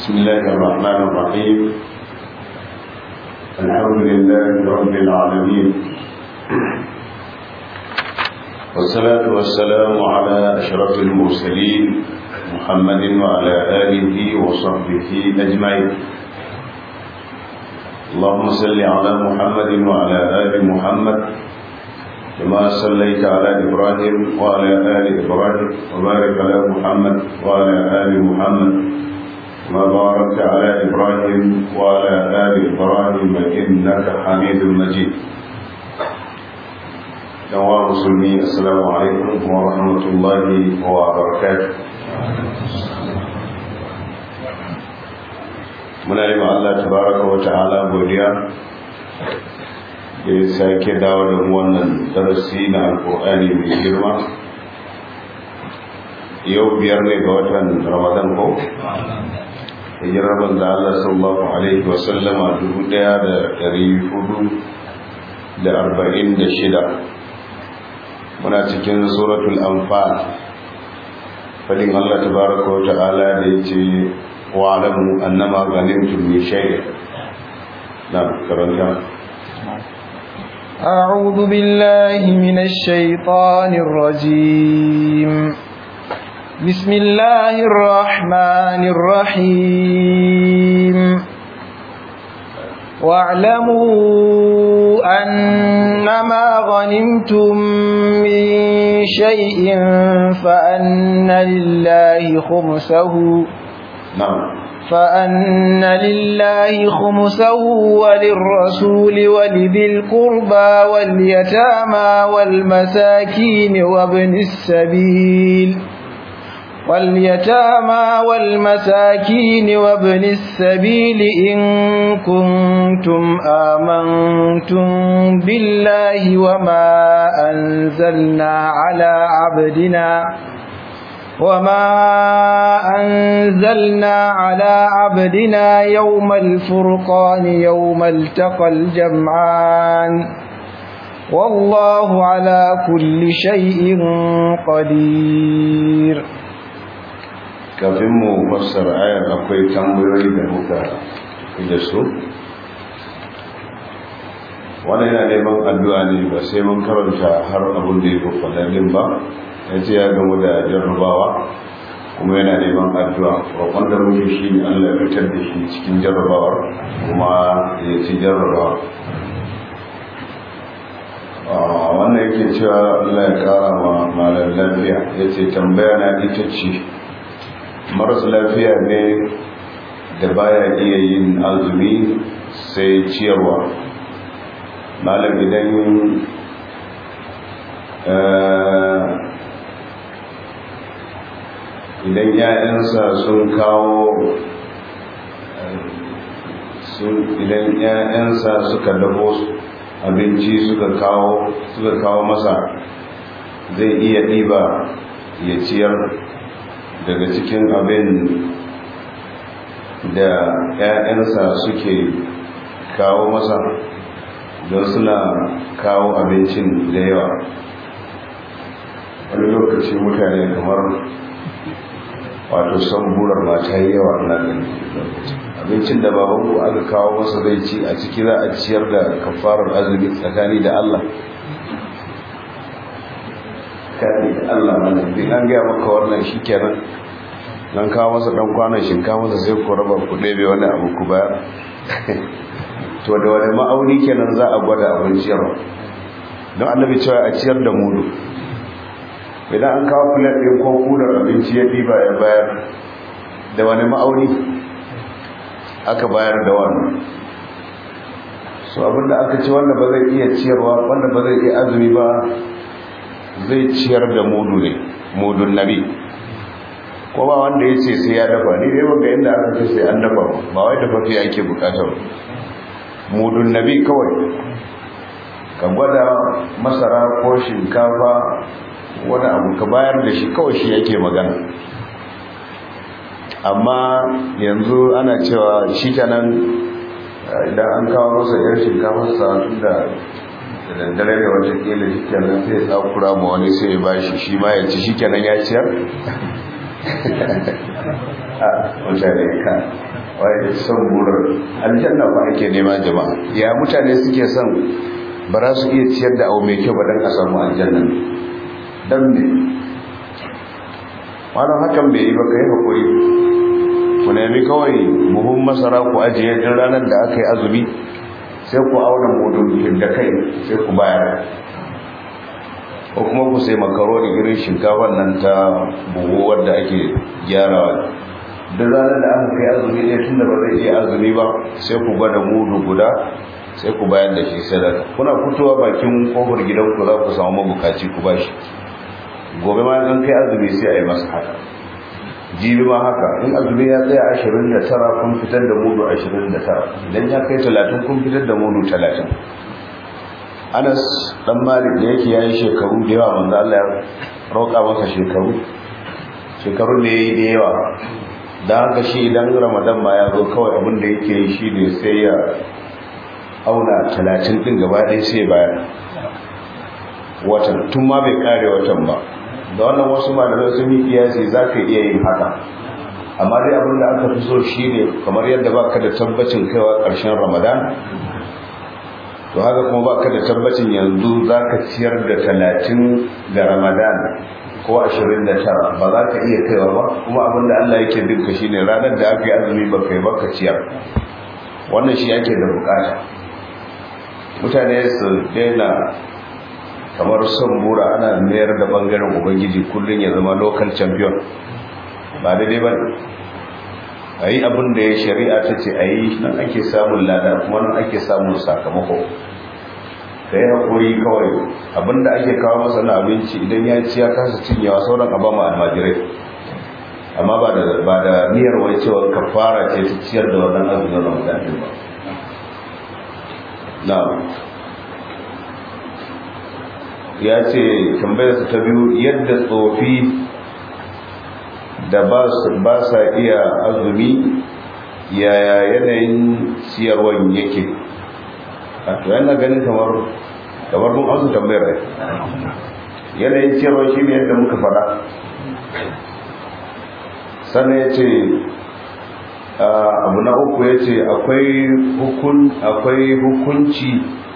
بسم الله الرحمن الرحيم الحمد لله رب العالمين والصلاة والسلام على أشرف المرسلين محمد وعلى آله وصحبه أجمعين اللهم صل على محمد وعلى آل محمد كما صليت على إبراهيم وعلى آل إبراهيم وبارك على محمد وعلى آل محمد كما باركت على إبراهيم وعلى آل إبراهيم إنك حميد مجيد جواب مسلمين السلام عليكم ورحمة الله وبركاته muna yi Allah tabaraka wa ta'ala godiya da ya sake dawo da wannan darasi na alkur'ani mai girma yau biyar ne ga watan ramadan ko hijirar manzo Allah sallallahu alaihi wa sallama dubu daya da dari hudu da arba'in da shida muna cikin suratul anfal fadin Allah tabaraka wa ta'ala da yace واعلموا انما غنمتم من شيء نعم كرنتا أعوذ بالله من الشيطان الرجيم بسم الله الرحمن الرحيم واعلموا أنما غنمتم من شيء فأن لله خمسه نعم فأن لله خمسه وللرسول ولذي القربى واليتامى والمساكين وابن السبيل واليتامى والمساكين وابن السبيل إن كنتم آمنتم بالله وما أنزلنا على عبدنا وما أنزلنا على عبدنا يوم الفرقان يوم التقى الجمعان والله على كل شيء قدير kafin mu fassara ayar akwai tambayoyi da muka da su wannan yana neman addu'a ne ba sai mun karanta har abin da ya fi faɗaɗin ba ya ce ya gamu da jarrabawa kuma yana neman addu'a roƙon da muke shi ne allah ya fitar da shi cikin jarrabawar kuma ya ci jarrabawa wannan yake cewa allah ya ƙara ma malar lafiya ya ce tambaya na ita ce maras lafiya ne da baya iya yin azumi sai ciyarwa malam idan idan ‘ya'yansa sun kawo idan ‘ya'yansa suka dabo abinci suka kawo suka kawo masa zai iya ɗiba ya ciyar daga cikin abin da ‘ya'yansa suke kawo masa don suna kawo abincin da yawa wani lokaci mutane kamar wato son burar mata yi yawa na gani abincin da babanku aka kawo masa zai ci a ciki za a ciyar da kafarar azumi tsakani da Allah kani da Allah mana din an gaya maka wannan shi kenan don kawo masa dan kwanan shinkafa masa sai ku raba ku ɗebe wani abu ku bayar to da wani ma'auni kenan za a gwada abin ciyarwa don annabi cewa a ciyar da mudu idan an kawo filet ɗin ko kudar abinci ya ɗiba ya bayar da wani ma'auni aka bayar da wannan so abinda aka ci wanda ba zai iya ciyarwa wanda ba zai iya azumi ba zai ciyar da mudu ne mudun nabi ko ba wanda ya ce sai ya dafa ni dai wanda inda aka ce sai an dafa ba wai dafa fiye ake bukatar mudun nabi kawai ka gwada masara ko shinkafa wani abu ka bayar da shi kawai shi yake magana amma yanzu ana cewa shi kenan idan an kawo masa yar shinkafa sa tun da daddare ne watakila shi kenan sai ya tsakura ma wani sai ya bashi shi ma ya ci shi kenan ya ciyar a mutane ka wai son burar aljanna ba ake nema jama'a ya mutane suke son ba za su iya ciyar da abu mai kyau ba don a samu aljanna don ne wannan hakan bai yi ba ka yi haƙuri ku nemi kawai buhun masara ku ajiye din ranar da aka yi azumi sai ku auna mudun da kai sai ku bayar ko kuma ku sai makaroni irin shinkafar nan ta buhu wadda ake gyarawa duk ranar da aka kai azumi ne tun da ba zai iya azumi ba sai ku gwada mudu guda sai ku bayar da shi sadaka kuna fitowa bakin kofar gidanku za ku samu mabukaci ku bashi gobe ma an kai azumi sai a yi masa haka jibi ma haka in azumi ya tsaya ashirin da tara kun fitar da mudu ashirin da tara idan ya kai talatin kun fitar da mudu talatin anas dan malik da yake yayi shekaru da yawa manzo Allah ya roƙa masa shekaru shekaru da yayi da yawa dan haka shi idan ramadan ma ya zo kawai abin da yake yi shi ne sai ya auna talatin din gaba ɗaya sai bayar watan tun ma bai kare watan ba da wannan wasu malamai sun yi kiyasi za ka iya yin haka amma dai abin da aka fi so shi ne kamar yadda ba ka da tabbacin kaiwa ƙarshen ramadan to haka kuma ba ka da tabbacin yanzu za ka ciyar da talatin ga ramadan ko ashirin da tara ba za ka iya kaiwa ba kuma abin da allah yake dinka shi ne ranar da aka yi azumi ba kai ba ka ciyar wannan shi ake da bukata mutane su daina kamar son bura ana mayar da bangaren ubangiji kullum ya zama local champion ba daidai ba a yi abin da ya shari'a ta ce a yi nan ake samun lada kuma nan ake samun sakamako ka yi haƙuri kawai abin da ake kawo masa na abinci idan ya ci ya kasa cinyewa sauran a bama almajirai amma ba da ba da niyyar wai cewa kafara ce ta ciyar da wannan azumin ramadan ba na'am ya ce tambayarsa ta biyu yadda tsofi da ba sa iya azumi yaya yanayin ciyarwan yake a to yana ganin kamar kamar mun azu tambayar rai yanayin ciyarwan shi ne yadda muka fada sannan ya ce abu na uku ya ce akwai hukunci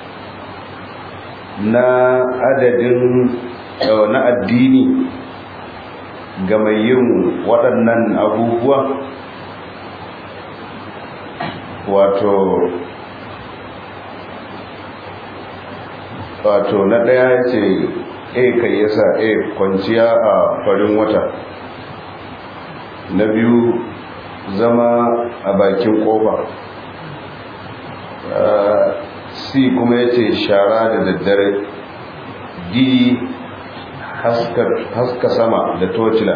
na adadin na addini ga mai yin waɗannan abubuwa wato wato na ɗaya ya ce a kai yasa a kwanciya a farin wata na biyu zama a bakin ƙofa c kuma ya ce shara da daddare d haska sama da tocila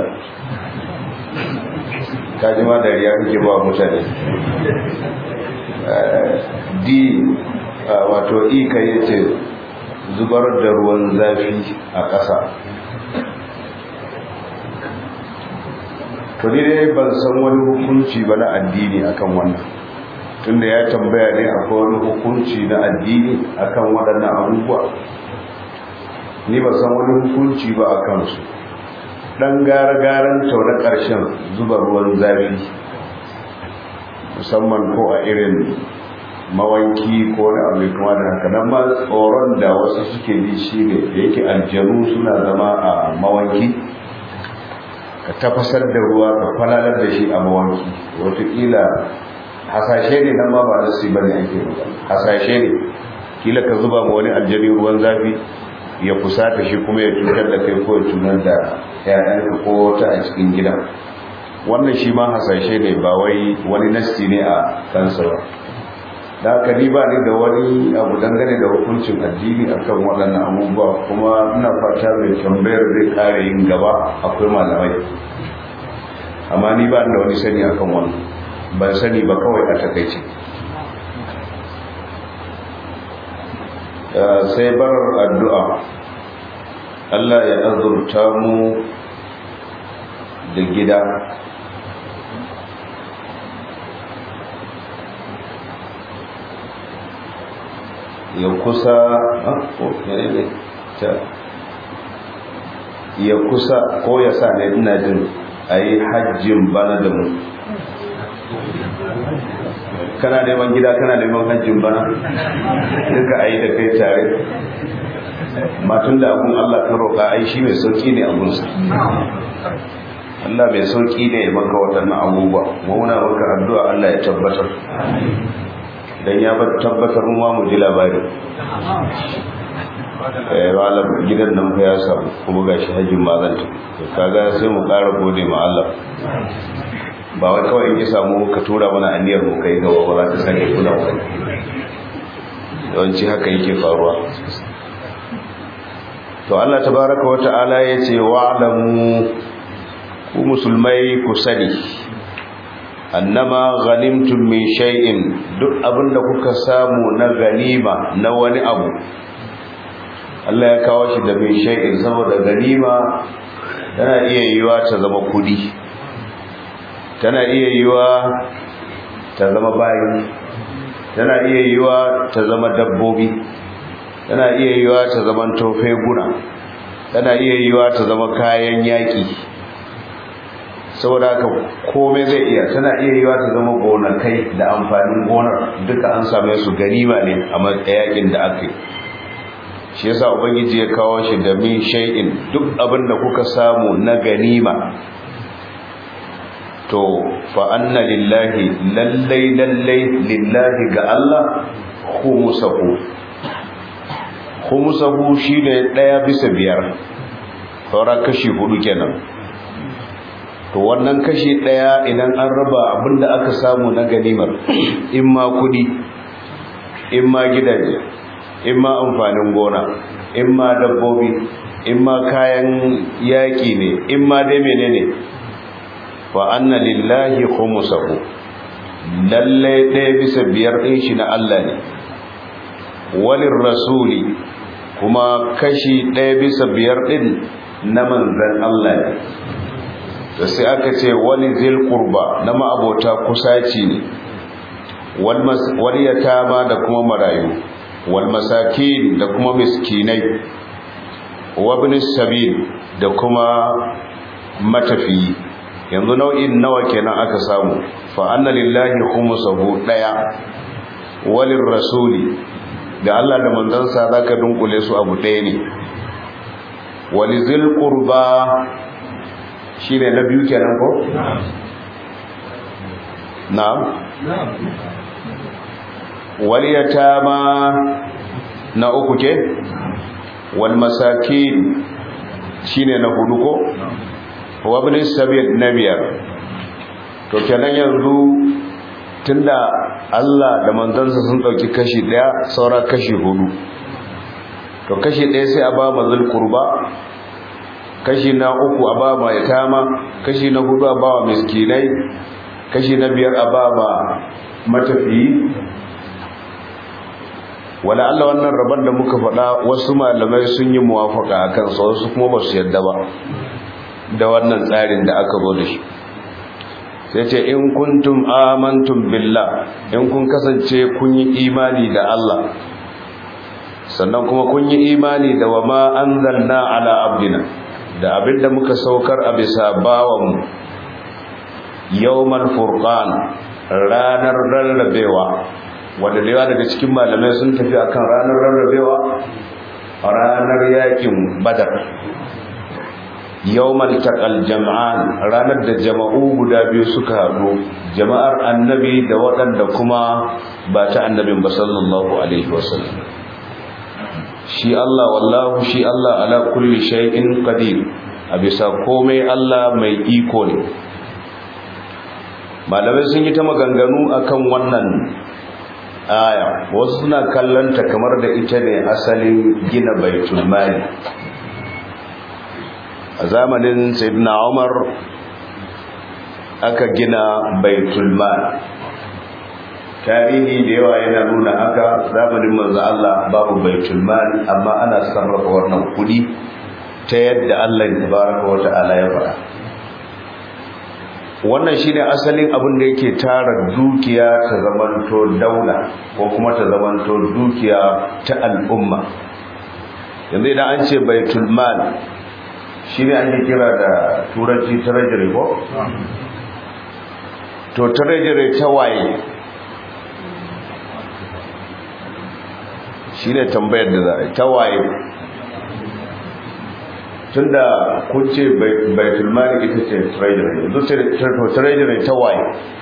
kaji ma dariya kake ba mutane d wato e ka yi ce zubar da ruwan zafi a ƙasa to dai ban san wani hukunci ba na addini akan wannan tunda ya tambaya ne akwai wani hukunci na addini akan waɗannan abubuwa ni ba san wani hukunci ba a kansu ɗan gara-garan tauna ƙarshen zuba ruwan zafi musamman ko a irin mawanki ko na abu kuma da haka nan ma tsoron da wasu suke ji shi ne da yake aljanu suna zama a mawanki ka tafasar da ruwa ka falalar da shi a mawanki watakila hasashe ne nan ma ba nasi bane ake hasashe ne kila ka zuba ma wani aljani ruwan zafi ya fusata shi kuma ya cutar da kai ko ya cutar da ƴaƴanka ko ta a cikin gida wannan shi ma hasashe ne ba wai wani nasi ne a kansa ba da haka ni ba ni da wani abu dangane da hukuncin addini akan waɗannan abubuwa kuma ina fata mai tambayar zai ƙara yin gaba akwai malamai amma ni ba da wani sani akan wannan ban sani ba kawai a takaice sai barar addu'a Allah ya azurta mu da gida ya kusa ya kusa ko ya sa ne ina jin a yi hajjin bana da mu kana neman gida kana neman hajjin bana duka a yi da kai tare matun da abun Allah ka roƙa ai shi mai sauƙi ne abunsa Allah mai sauƙi ne ya maka waɗannan abubuwa mauna maka addu'a Allah ya tabbatar dan ya tabbatar mu ma mu ji labari eh wala gidan nan fa ya samu kuma gashi hajjin mazanta kaga sai mu ƙara gode ma Allah ba wai kawai in ya samu ka tura mana aniyar mu kai gaba ba za ta sake kula ba yawanci haka yake faruwa to Allah tabaraka wa ta'ala yace wa'lamu ku musulmai ku sani annama ghanimtum min shay'in duk abinda kuka samu na ganima na wani abu Allah ya kawo shi da min shay'in saboda ganima tana iya yiwa ta zama kudi tana iya yiwa ta zama bayi tana iya yiwa ta zama dabbobi tana iya yiwa ta zama tofe guna tana iya yiwa ta zama kayan yaƙi saboda haka komai zai iya tana iya yiwa ta zama gonakai da amfanin gonar duka an same su ganima ne a yaƙin da aka yi shi yasa ubangiji ya kawo shi da min shay'in duk abin da kuka samu na ganima to fa anna lillahi lallai lallai lillahi ga Allah khumusahu khumusahu shine daya bisa biyar saura kashi hudu kenan to wannan kashi daya idan an raba abinda aka samu na ganimar in ma kudi in ma gidaje in ma amfanin gona in ma dabbobi in ma kayan yaki ne in ma dai menene wa anna lillahi khumsahu lalle ɗaya bisa biyar ɗin shi na Allah ne walin rasuli kuma kashi ɗaya bisa biyar ɗin na manzan Allah ne da sai aka ce wani zil kurba na ma'abota kusaci ne wal yatama da kuma marayu wal masakin da kuma miskinai wa ibn sabil da kuma matafiyi yanzu nau'in nawa kenan aka samu fa anna lillahi khumsuhu daya walin rasuli da Allah da manzansa zaka dunkule su abu daya ne walizil qurba shine na biyu kenan ko na'am waliyatama na uku ke wal masakin shine na hudu ko wabin sabil na biyar to kenan yanzu tunda Allah da manzansa sun dauki kashi daya saura kashi hudu to kashi daya sai a ba mazul kurba kashi na uku a ba ma yatama kashi na hudu a ba wa miskinai kashi na biyar a ba ma matafiyi wala Allah wannan rabon da muka faɗa wasu malamai sun yi muwafaka akan sa wasu kuma ba su yadda ba da wannan tsarin da aka zo da shi sai ce in kuntum amantum billah in kun kasance kun yi imani da Allah sannan kuma kun yi imani da wa ma anzalna ala abdina da abinda muka saukar a bisa bawanmu yawmal furqan ranar rarrabewa wanda da yawa daga cikin malamai sun tafi akan ranar rarrabewa ranar yakin badar yawmal taqal jam'an ranar da jama'u guda biyu suka haɗu jama'ar annabi da waɗanda kuma ba ta annabin ba sallallahu alaihi wasallam shi Allah wallahu shi Allah ala kulli shay'in qadir a bisa komai Allah mai iko ne malamai sun yi ta maganganu akan wannan aya wasu suna kallanta kamar da ita ne asalin gina baitul mali a zamanin sayyidina umar aka gina baitul mal tarihi da yawa yana nuna haka zamanin manzo Allah babu baitul mal amma ana sarrafa wannan kudi ta yadda Allah tabaraka wa ta'ala ya fara wannan shine asalin abin da yake tara dukiya ta zamanto daula ko kuma ta zamanto dukiya ta al'umma yanzu idan an ce baitul mal shi ne ake kira da turanci treasury ko? to treasury ta waye shi ne tambayar da za a yi ta waye tun da kun ce baitulmari ita ce treasury yanzu to treasury ta waye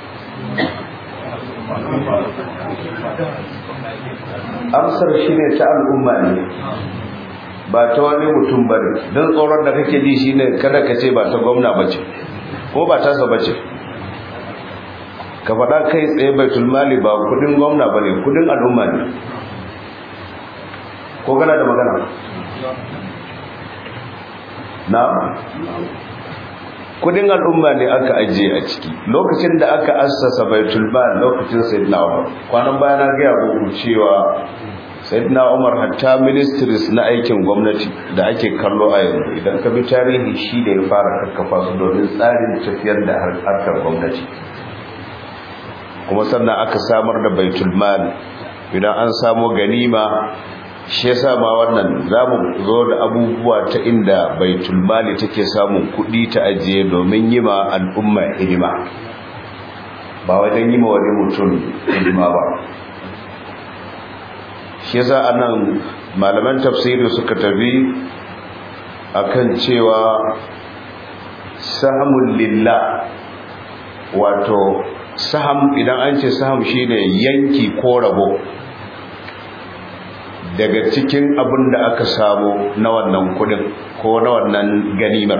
amsar shi ne ta al'umma ne ba ta wani mutum ba ne don tsoron da kake ji shi ne kada ka ce ba ta gwamna ba ce ko ba tasa ba ce ka faɗa kai tsaye baitul mali ba kudin gwamna ba ne kudin al'umma ne ko gana da magana na kudin al'umma ne aka ajiye a ciki lokacin da aka assasa baitul mal lokacin sayyidina umar kwanan baya na ga muku cewa sayyidina umar hatta ministries na aikin gwamnati da ake kallo a yanzu idan ka bi tarihi shi da ya fara kakkafa su domin tsarin tafiyar da harkar gwamnati kuma sannan aka samar da baitul mal idan an samu ganima shi yasa ma wannan zamu zo da abubuwa ta inda baitul mali take samun kuɗi ta ajiye domin yi ma al'umma hidima ba wajen yi ma wani mutum hidima ba shi yasa anan malaman tafsiri suka tafi akan cewa sahamul lillah wato saham idan an ce saham shine yanki ko rabo daga cikin abin da aka samu na wannan kudin ko na wannan ganimar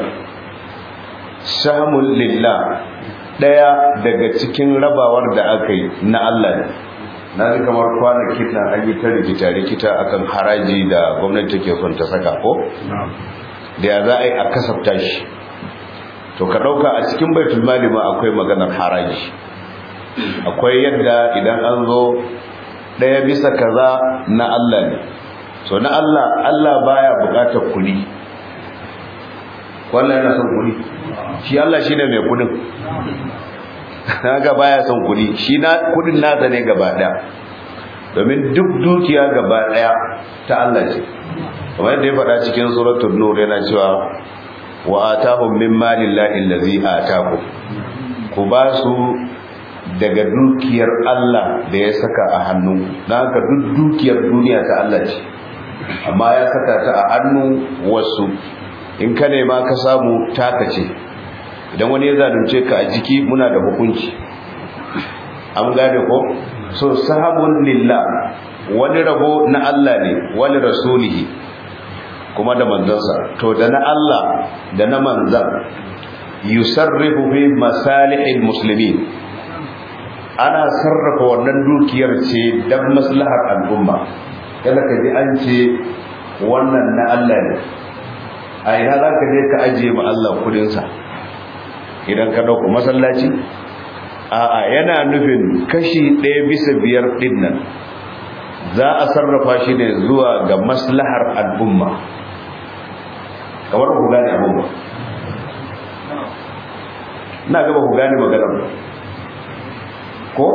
samun lillah daya daga cikin rabawar da aka yi na Allah ne na ji kamar kwanakin na an yi ta rikita-rikita akan haraji da gwamnati take son ta saka ko da ya za a yi a kasafta shi to ka ɗauka a cikin baitul mali ma akwai maganar haraji akwai yadda idan an zo ɗaya bisa kaza na Allah ne so na Allah Allah baya buƙatar kuɗi wannan yana son kuɗi shi Allah shi ne mai kuɗin haka baya son kuɗi shi na kuɗin nasa ne gaba ɗaya domin duk dukiya gaba ɗaya ta Allah ce kamar yadda ya faɗa cikin suratul nur yana cewa wa atahum min malillahi allazi atakum ku ba su daga dukiyar Allah da ya saka a hannu na haka duk dukiyar duniya ta Allah ce amma ya saka ta a hannu wasu in ka nema ka samu taka ce idan wani ya zalunce ka a jiki muna da hukunci an gane ko so sahabun lillah wani rabo na Allah ne wani rasulihi kuma da manzansa to da na Allah da na manzan yusarrifu fi masalihil muslimin ana sarrafa wannan dukiyar ce don maslahar al'umma kada ka ji an ce wannan na Allah ne a ina za ka je ka ajiye ma Allah kudinsa idan ka ɗauka masallaci a'a yana nufin kashi ɗaya bisa biyar ɗin nan za a sarrafa shi ne zuwa ga maslahar al'umma kamar ku gane abin ba na gaba ku gane maganar ba ko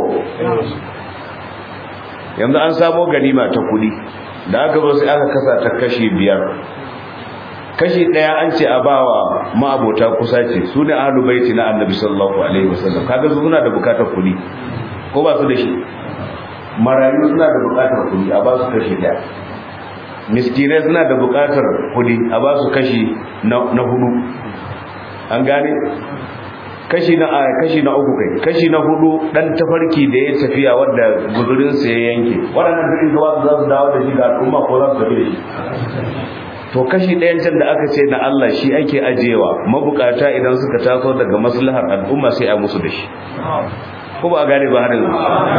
yanzu an samo ganima ta kudi da aka zo sai aka kasa ta kashi biyar kashi daya an ce a bawa ma'abota kusa ce su ne ahlul baiti na annabi sallallahu alaihi wasallam kaga su suna da bukatar kudi ko ba su da shi marayu suna da bukatar kudi a ba su kashi daya miskinai suna da bukatar kudi a ba su kashi na hudu an gane kashi na a kashi na uku kai kashi na hudu dan tafarki da ya tafiya wanda guzurin sa ya yanke waɗannan dukkan zuwa za su dawo da shi ga al'umma ko za su tafi da shi to kashi ɗayan can da aka ce na Allah shi ake ajewa mabukata idan suka taso daga maslahar al'umma sai a musu da shi ko ba gane ba harin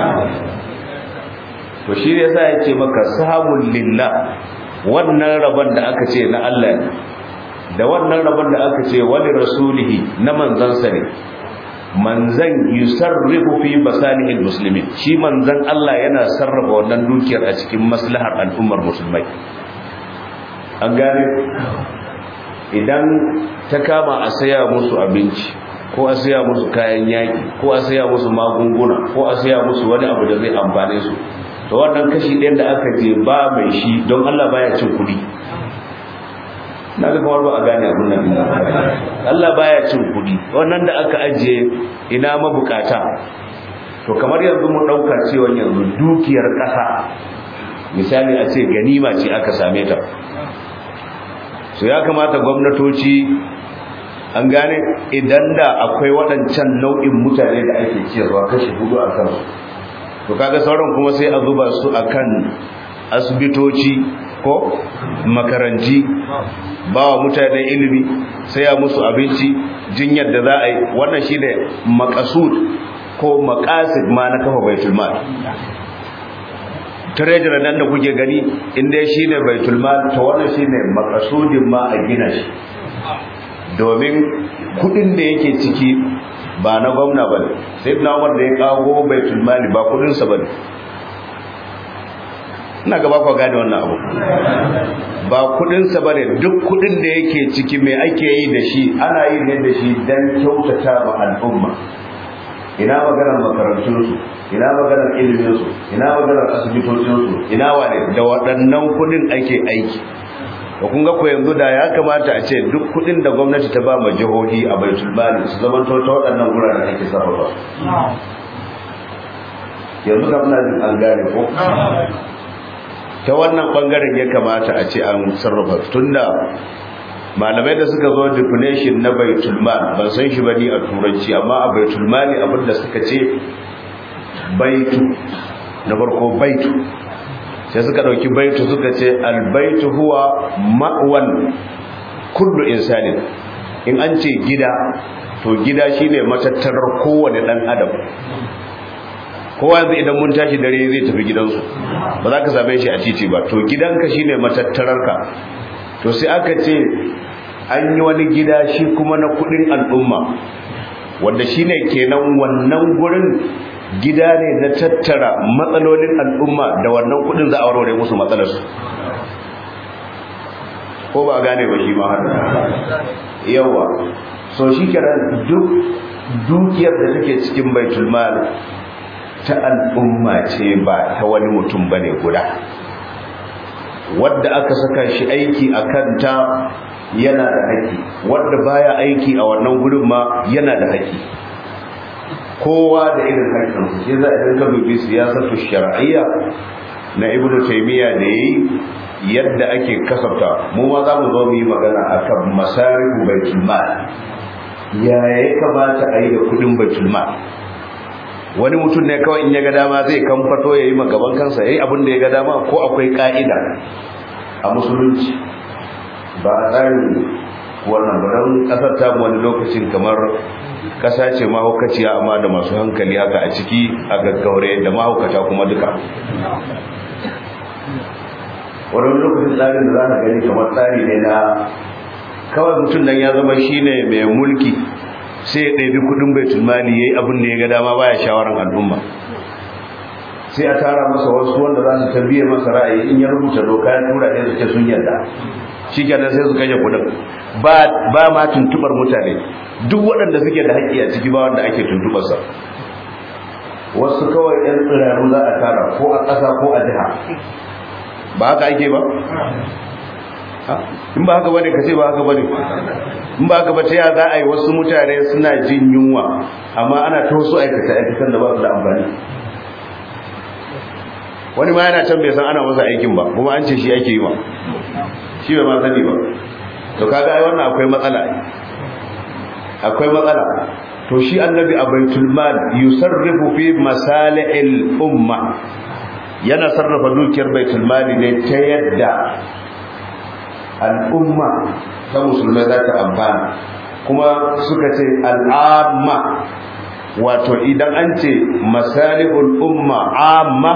to shi ne yasa yake maka sahabul lillah wannan rabon da aka ce na Allah ne da wannan rabon da aka ce wani rasulihi na manzansa ne manzan yusarrifu fi basalihil muslimin shi manzan Allah yana sarrafa wannan dukiyar a cikin maslahar al'ummar musulmai an gane idan ta kama a saya musu abinci ko a saya musu kayan yaki ko a saya musu magunguna ko a saya musu wani abu da zai amfane su to wannan kashi ɗayan da aka je ba mai shi don Allah baya cin kuɗi na ga kamar ba a gane abin nan Allah baya cin kudi wannan da aka ajiye ina mabukata to kamar yanzu mu dauka cewa yanzu dukiyar kasa misali a ce ganima ce aka same ta so ya kamata gwamnatoci an gane idan da akwai waɗancan nau'in mutane da ake ciyarwa kashi hudu a kansu to kaga sauran kuma sai a zuba su akan asibitoci ko makaranti ba wa mutane ilimi sai ya musu abinci jinyar da za a yi wannan shi ne makasud ko makasid ma na kafa baitul mal treasurer nan da kuke gani inda shi ne baitul mal to wannan shi ne makasudin ma a gina shi domin kudin da yake ciki ba na gwamna ba ne sai na wanda ya kago baitul mali ba kudinsa ba ne ina gaba kwa gane wannan abu ba kudinsa ba ne duk kudin da yake ciki mai ake yi da shi ana yi ne da shi don kyautata ma al'umma ina maganar makarantunsu ina maganar iliminsu ina maganar asibitocinsu ina wane da waɗannan kudin ake aiki da kun ga ko yanzu da ya kamata a ce duk kudin da gwamnati ta ba ma jihohi a baitul mali su zama ta waɗannan guraren ake sarrafa yanzu da muna jin an gane ko ta wannan bangaren ya kamata a ce an sarrafa tunda malamai da suka zo definition na baitul mal ban san shi bane a turanci amma a baitul mali abinda suka ce baitu na farko baitu sai suka dauki baitu suka ce albaitu huwa ma'wan kullu insanin in an ce gida to gida shine matattarar kowane dan adam kowa yanzu idan mun tashi dare zai tafi gidansu ba za ka same shi a titi ba to gidanka shine matattararka to sai aka ce an yi wani gida shi kuma na kudin al'umma wanda shine kenan wannan gurin gida ne na tattara matsalolin al'umma da wannan kudin za a warware musu matsalarsu ko ba gane ba shi ma haka yawa so shi kenan duk dukiyar da take cikin baitul mal ta al'umma ce ba ta wani mutum bane guda wadda aka saka shi aiki a kanta yana da haƙi wadda baya aiki a wannan gurin ma yana da haƙi kowa da irin haƙƙinsa shi za a idan ka dubi siyasar shar'iyya na ibnu taymiya da yayi yadda ake kasafta mu ma za mu zo mu yi magana akan masarifu baitul mal ya ya kamata a yi da kudin baitul mal wani mutum ne kawai in ya ga dama zai kamfato ya yi magaban kansa ya yi abin da ya ga dama ko akwai ka'ida a musulunci ba a tsarin wannan baran kasar ta wani lokacin kamar kasa ce mahaukaciya amma da masu hankali haka a ciki a gaggaure da mahaukata kuma duka wani lokacin tsarin da za ka gani kamar tsari ne na kawai mutum nan ya zama shine mai mulki sai ya ɗabi kudin baitul mali yayi abin da ya ga dama baya shawaran al'umma sai a tara masa wasu wanda za su tambaye masa ra'ayi in ya rubuta doka ya tura ne su ce sun yarda shikenan sai su kashe kudin ba ba ma tuntubar mutane duk waɗanda suke da haƙƙi a ciki ba wanda ake tuntubar sa wasu kawai ƴan tsiraru za a tara ko a ƙasa ko a jiha ba haka ake ba in ba haka bane ka ce ba haka bane in ba haka ba ta ya za a yi wasu mutane suna jin yunwa amma ana ta wasu aikata aikatan da ba su da amfani wani ma yana can bai san ana masa aikin ba kuma an ce shi ake yi ma shi bai ma sani ba to kaga ai wannan akwai matsala akwai matsala to shi annabi a baitul mal yusarrifu fi masalihil umma yana sarrafa dukiyar baitul mali ne ta yadda al'umma ta musulmai za ta amfana kuma suka ce al'amma wato idan an ce masalihul umma amma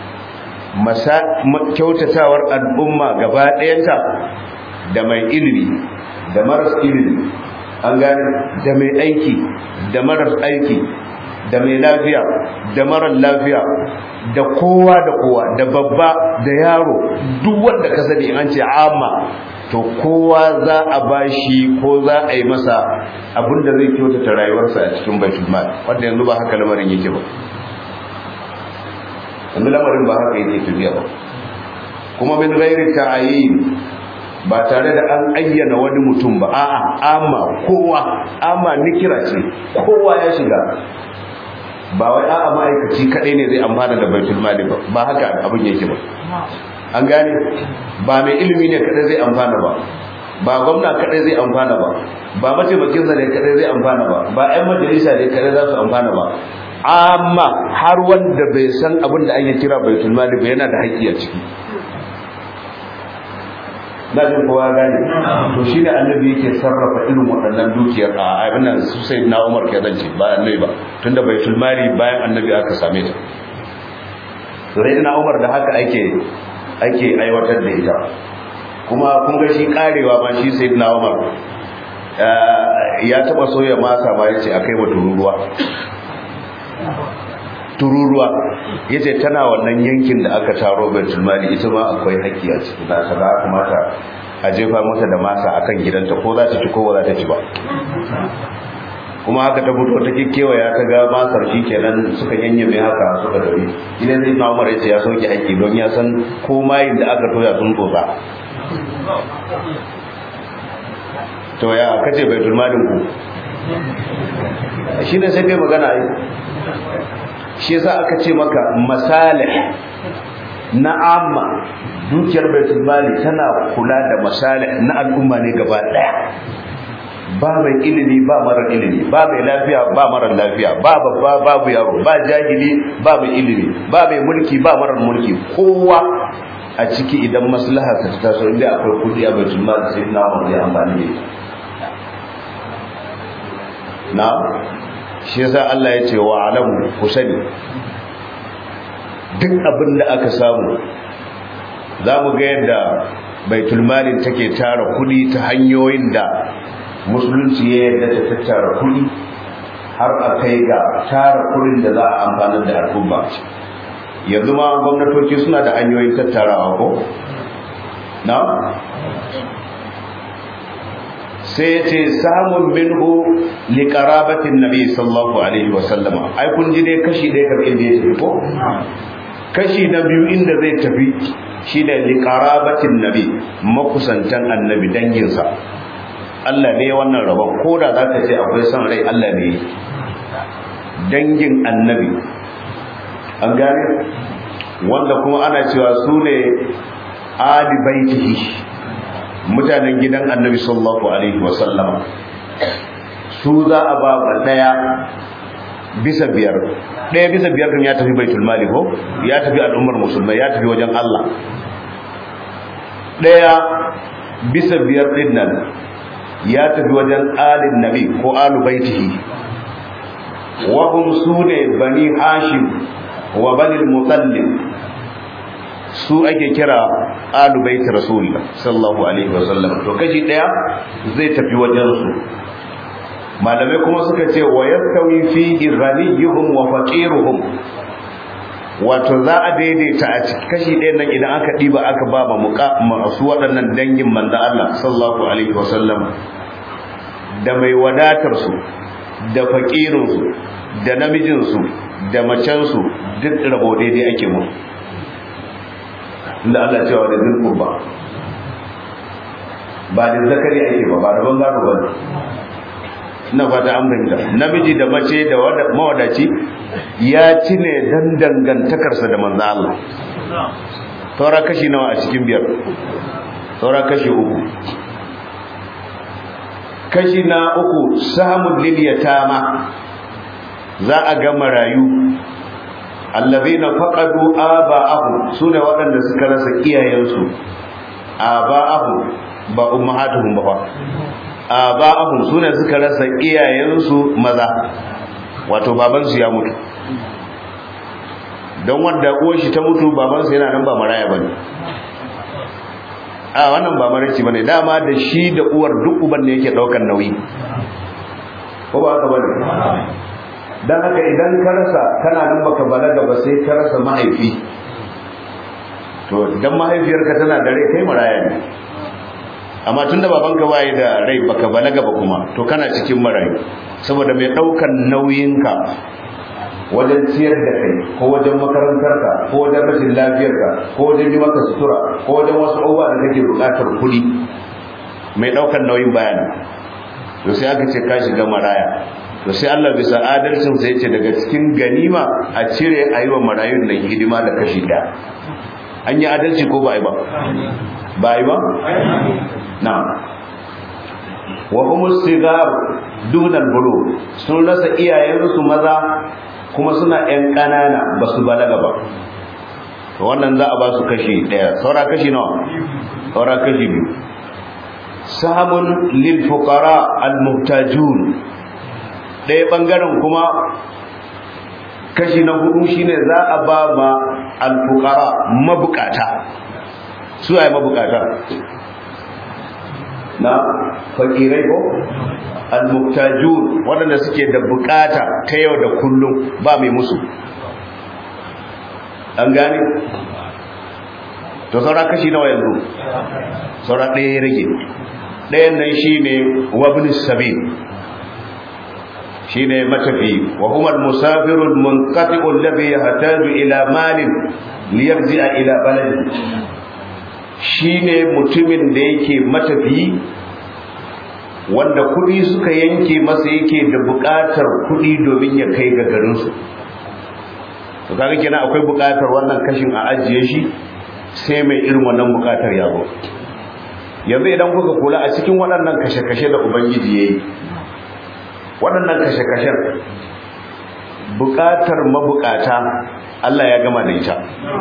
kyautatawar al'umma gaba ɗayanta da mai ilimi da maras ilimi an gane da mai aiki da marar aiki da mai lafiya da marar lafiya da kowa da kowa da babba da yaro duk wanda ka sani an ce amma to kowa za a bashi ko za a yi masa abinda zai kyautata rayuwarsa a cikin baitul mal wanda yanzu ba haka lamarin yake ba yanzu lamarin ba haka yake tafiya ba kuma min ghairi ta'ayin ba tare da an ayyana wani mutum ba a'a amma kowa amma nikira ce kowa ya shiga ba wai a'a ma'aikaci kadai ne zai amfana da baitul mali ba ba haka abin yake ba an gane ba mai ilimi ne kadai zai amfana ba ba gwamna kadai zai amfana ba ba mataimakin sa ne kadai zai amfana ba ba ƴan majalisa ne kadai za su amfana ba amma har wanda bai san abin da ake kira baitul mali ba yana da haƙƙi a ciki na jin kowa gane to shi ne annabi yake sarrafa irin waɗannan dukiyar a abin nan su sai na umar ke zance ba annabi ba tunda baitul mali bayan annabi aka same ta to sai na umar da haka ake ake aiwatar da ita kuma kun ga shi karewa ma shi sai na umar ya taba soya masa ma yace akai wa tururuwa tururuwa yace tana wannan yankin da aka taro baitul mali ita ma akwai haƙƙi a cikin ta da kamata a jefa mata da masa akan gidanta ko za ta ci ko ba za ta ci ba kuma haka ta fito ta kewaya ta ga masar shi kenan suka yanyame haka suka tafi idan zai na umar yace ya sauke haƙƙi don ya san ko mayin da aka toya sun tsotsa to ya kace baitul malin ku shi ne sai kai magana ai shi yasa aka ce maka masalih na amma dukiyar baitul mali tana kula da masalih na al'umma ne gaba daya ba mai ilimi ba mara ilimi ba mai lafiya ba mara lafiya ba babba babu yaro ba jahili ba mai ilimi ba mai mulki ba mara mulki kowa a ciki idan maslaha ta taso inda akwai kudi a baitul mali sai na wani amfani da ita na shi yasa Allah ya ce wa alamu ku sani duk abin da aka samu za mu ga yadda baitul malin take tara kudi ta hanyoyin da musulunci ya yadda ta tattara kudi har a kai ga tara kudin da za a amfanar da al'umma yanzu ma gwamnatoci suna da hanyoyin tattarawa ko na sai ya ce samun minhu liƙarabatin nabi sallallahu alaihi wasallama ai kun ji dai kashi ɗaya kamar inda ya tafi ko kashi na biyu inda zai tafi shi da liƙarabatin nabi makusantan annabi danginsa Allah ne wannan rabon ko da za ka ce akwai son rai Allah ne dangin annabi an gane wanda kuma ana cewa su ne ali baitihi mutanen gidan annabi sallallahu alaihi wasallam su za a ba ba daya bisa biyar daya bisa biyar kan ya tafi baitul mali ko ya tafi al'ummar musulmai ya tafi wajen Allah daya bisa biyar din nan ya tafi wajen alin nabi ko alu baitihi wa hum sune bani hashim wa bani al-mutallib su ake kira alu baiti rasulullah sallallahu alaihi wasallam to kashi daya zai tafi wajen su malamai kuma suka ce wa yastawi fi ghaniyuhum wa faqiruhum wato za a daidaita a cikin kashi ɗaya nan idan aka ɗiba aka ba ma masu waɗannan dangin manzo Allah sallallahu alaihi wasallam da mai wadatar su da faqirin su da namijin su da macen su duk rabo daidai ake musu inda Allah cewa da zin kurba ba da zakari ake ba ba da bangaro ba ina fata an fahimta namiji da mace da mawadaci ya ci ne dan dangantakarsa da manzo Allah saura kashi nawa a cikin biyar saura kashi uku kashi na uku samun liliyatama za a ga marayu allazina faqadu aba'ahum sune waɗanda suka rasa iyayensu aba'ahum ba ummahatuhum ba aba'ahum sune suka rasa iyayensu maza wato babansu ya mutu don wanda uwar shi ta mutu babansu yana nan ba maraya bane a wannan ba maraici bane dama da shi da uwar duk uban ne yake daukar nauyi ko ba haka bane dan haka idan ka rasa kana nan baka balaga ba sai ka rasa mahaifi to idan mahaifiyarka tana da rai kai maraya ne amma tunda babanka bai da rai baka balaga ba kuma to kana cikin marayu saboda mai daukan nauyinka wajen ciyar da kai ko wajen makarantarka ko wajen rashin lafiyarka ko wajen yi maka sutura ko wajen wasu abubuwa da kake buƙatar kuɗi mai ɗaukar nauyin bayani to sai aka ce ka shiga maraya to sai Allah bisa adalcin sai ce daga cikin ganima a cire a yi wa marayun nan hidima da kashi ɗaya an yi adalci ko ba a yi ba ba a yi ba na wa umus sigar dunan bulu sun rasa iyayensu maza kuma suna ‘yan ƙanana ba su balaga ba to wannan za a ba su kashi ɗaya saura kashi nawa saura kashi biyu samun lil fuqara al muhtajun ɗaya ɓangaren kuma kashi na hudu shine za a ba ma al fuqara mabukata su ai mabukata na fakirai ko al-muhtajun waɗanda suke da bukata ta yau da kullum ba mai musu an gane to saura kashi nawa yanzu saura ɗaya ya rage ɗayan nan shine wabin sabil shine matafi wa huwa al-musafiru al-munqati'u alladhi yahtaju ila malin liyarji'a ila baladi shine mutumin da yake matafi wanda kudi suka yanke masa yake da bukatar kudi domin ya kai ga garinsu to kaga kenan akwai bukatar wannan kashin a ajiye shi sai mai irin wannan bukatar ya zo yanzu idan kuka kula a cikin waɗannan kashe-kashe da ubangiji ya yi waɗannan kashe-kashen bukatar mabukata Allah ya gama da ita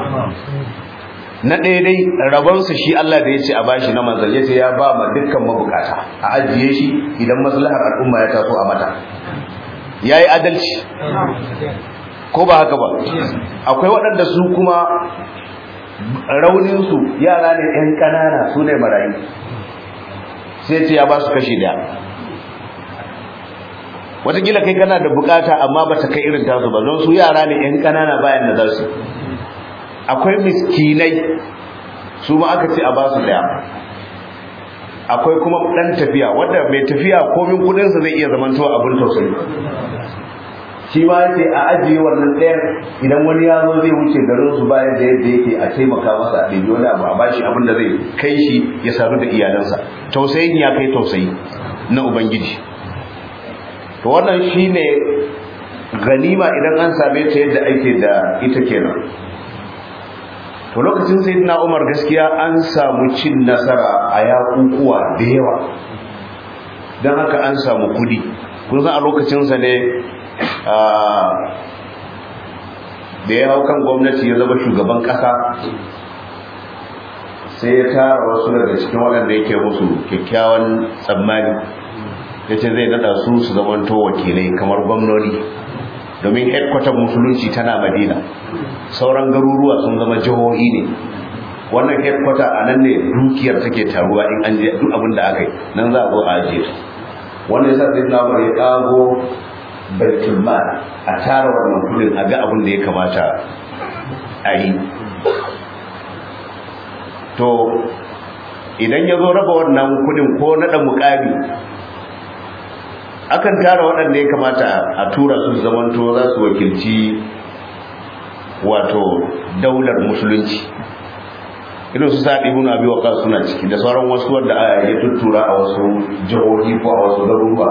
na ɗaya dai rabonsa shi Allah da ya ce a bashi na manzan ya ce ya ba ma dukkan mabukata a ajiye shi idan maslahar al'umma ya taso a mata ya yi adalci ko ba haka ba akwai waɗanda su kuma rauninsu yara ne 'yan ƙanana su ne marayu sai ce ya ba su kashi daya watakila kai kana da bukata amma ba ta kai irin tasu ba don su yara ne 'yan ƙanana bayan da za su akwai miskinai su ma aka ce a ba su daya akwai kuma dan tafiya wanda mai tafiya komin kudinsa zai iya zamantowa abin tausayi shi ma yace a ajiye wannan ɗayan idan wani ya zo zai wuce garin su bayan da yadda yake a taimaka masa a ɗebi wani abu a bashi abin da zai kai shi ya sadu da iyalansa tausayin ya kai tausayi na ubangiji to wannan shine ganima idan an same ta yadda ake da ita kenan to lokacin sayyidina Umar gaskiya an samu cin nasara a yakukuwa da yawa don haka an samu kudi kun san a lokacinsa ne da ya hau kan gwamnati ya zama shugaban kasa sai ya tara wasu daga cikin waɗanda yake musu kyakkyawan tsammani ya ce zai nada su su zamanto wakilai kamar gwamnoni domin headquarter musulunci tana madina sauran garuruwa sun zama jihohi ne wannan headquarter a nan ne dukiyar take taruwa in an je duk abin da aka yi nan za a zo a ajiye wannan yasa sai na ya kago baitul mal a tara wannan kudin a ga abin da ya kamata a yi to idan ya zo raba wannan kudin ko naɗa mukami akan tara waɗanda ya kamata a tura su zamanto za su wakilci wato daular musulunci irin su saɗi ibn abi waqas suna ciki da sauran wasu wanda ya tuttura a wasu jihohi ko a wasu garuruwa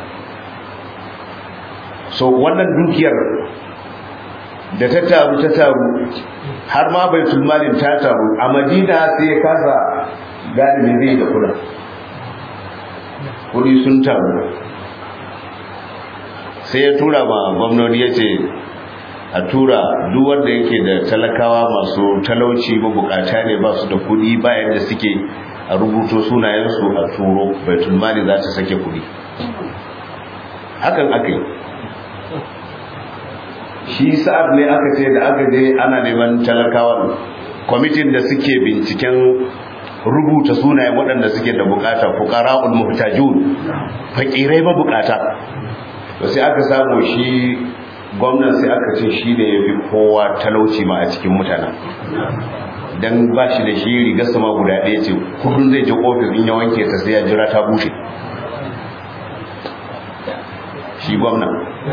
so wannan dukiyar da ta taru ta taru har ma bai malin ta taru a madina sai ya kasa gane me zai da kudin kudi sun taru sai ya tura ma gwamnoni ya ce a tura duk wanda yake da talakawa masu talauci mabukata ne ba su da kudi bayan da suke a rubuto sunayensu a turo baitul mali za ta sake kudi hakan aka yi shi sa'ad ne aka ce da aka je ana neman talakawa kwamitin da suke binciken rubuta sunayen waɗanda suke da bukata fuqara'ul muhtajun fakirai mabukata to sai aka samu shi gwamnan sai aka ce shi ne ya fi kowa talauci ma a cikin mutanen don ba shi da shi rigar sama guda ɗaya ce kudin zai je ofis in ya wanke ta sai ya jira ta bushe shi gwamna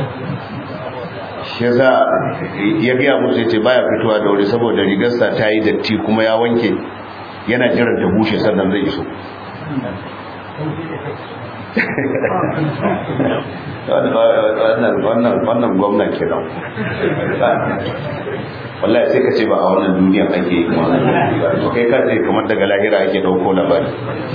shi za ya gaya musu ya ce baya fitowa da wuri saboda rigarsa ta yi datti kuma ya wanke yana jiran ta bushe sannan zai iso wannan gwamna ke nan wallahi sai ka ce ba a wannan duniya ake yi to kai ka ce kamar daga lahira ake dauko labari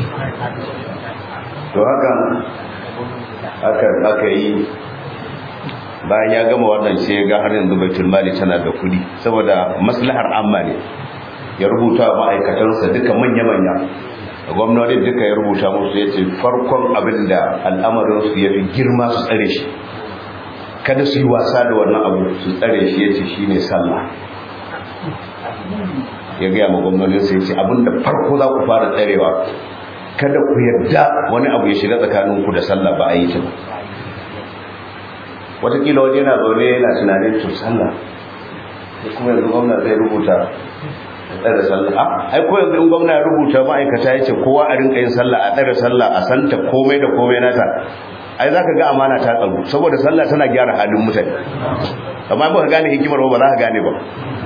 to hakan aka yi bayan ya gama wannan sai ya ga har yanzu baitul mali tana da kudi saboda maslahar amma ne ya rubuta ma'aikatansa duka manya-manya gwamnati duka ya rubuta musu ya ce farkon abin da al'amarinsu ya fi girma su tsare shi kada su yi wasa da wannan abu su tsare shi ya ce shi ne sallah ya gaya ma gwamnatinsa ya ce abin da farko za ku fara tsarewa kada ku yarda wani abu ya shiga tsakaninku da sallah ba a yi ta ba watakila wani yana zaune yana tunanin to sallah sai kuma yanzu gwamna zai rubuta tsare sallah ai ko yanzu in gwamna ya rubuta ma'aikata ya ce kowa a rinka yin sallah a tsare sallah a santa komai da komai nata ai zaka ga amana ta tsaro saboda sallah tana gyara halin mutane amma ba ka gane hikimar ba za ka gane ba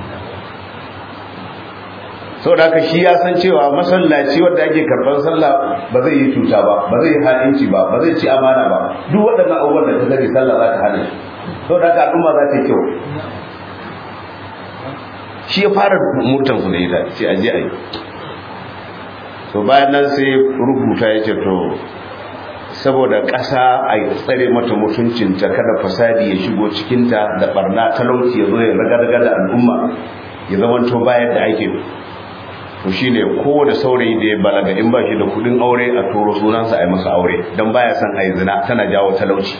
saboda haka shi ya san cewa masallaci wanda ake karban sallah ba zai yi cuta ba ba zai yi halinci ba ba zai ci amana ba duk waɗannan abubuwan da ta sani sallah za ta hana shi saboda haka al'umma za ta yi kyau shi ya fara murtan su da ita sai aje a yi to bayan nan sai rubuta ya ce to saboda ƙasa a tsare mata mutuncinta kada fasadi ya shigo cikinta da barna talauci ya zo ya raga-raga da al'umma ya zamanto bayan da ake to shine kowane saurayi da ya balaga in ba shi da kudin aure a turo sunansa a yi masa aure don baya son a yi zina tana jawo talauci